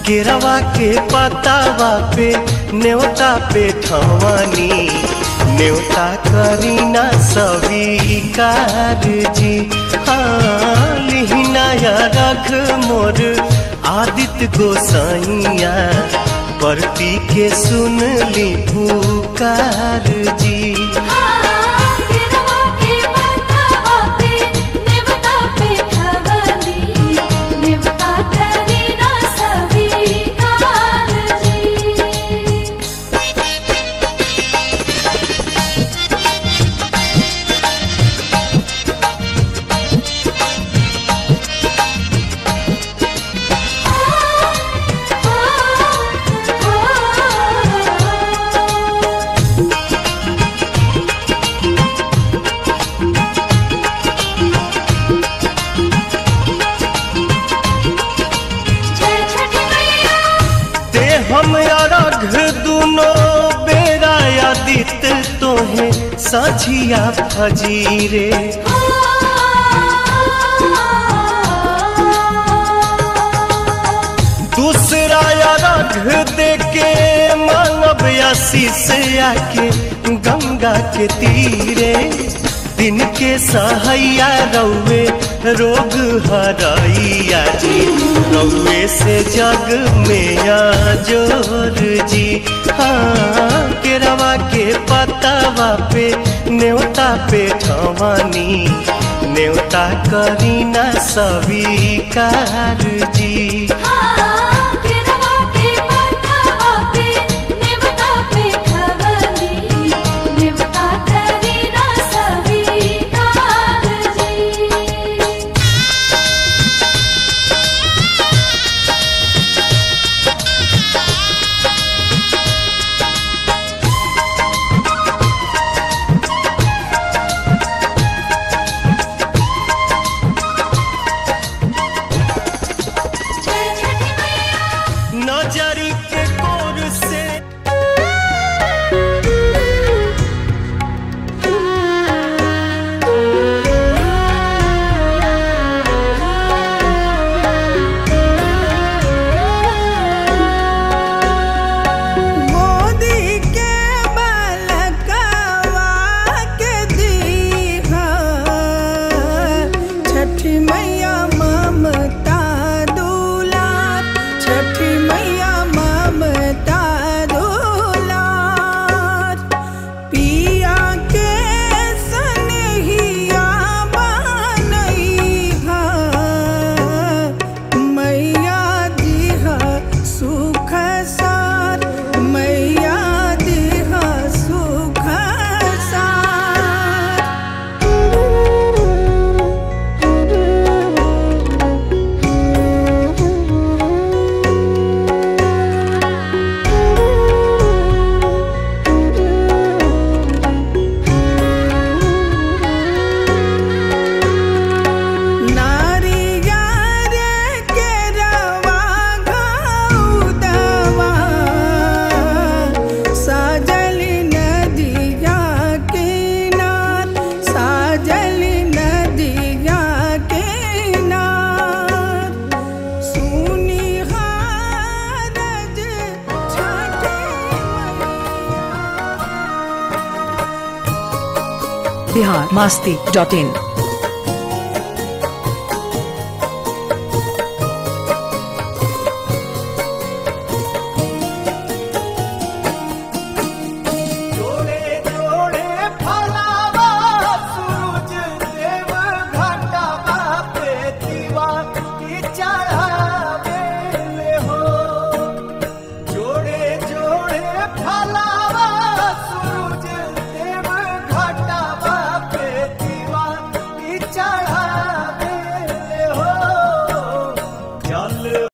केरवा के पतावा पे न्योता पे ठवानी न्योता करीना स्वीकार जी हाँ लिहिनाया रख मोर आदित्य गोसाइया परती के सुन ली पुकार जी केरवा के पतावा पे नेवता पे ठवनी नेवता करीना स्वीकार जी जय छठी मैया ते हम अरघ दुनो बेरा आदित तोहे साझिया फजीरे दूसरा अरघ दे के मानव आशीष आके गंगा के तीरे दिन के सहैया रौवे रोग हरैया जी रौवे से जग में जोर जी हाँ केरवा के पतावा पे न्योता पे ठवानी न्योता करीना स्वीकार जी केरवा के पतावा पे नेवता पे ठवनी नेवता करीना स्वीकार जी जय छठी मैया नजरी के कोर से मोदी के बलकवा के दीहा छठी मैया ममता दुलार छठी मैया ममता दुलार पिया के सनहिया बनैहा मैया दिहा सुख सार मैया दिहा सुख सार नारियार के रवा घौदवा साजल नदिया किनार साजल नदिया किनार सुनी हारज छठी बिहार मास्ती डॉट इन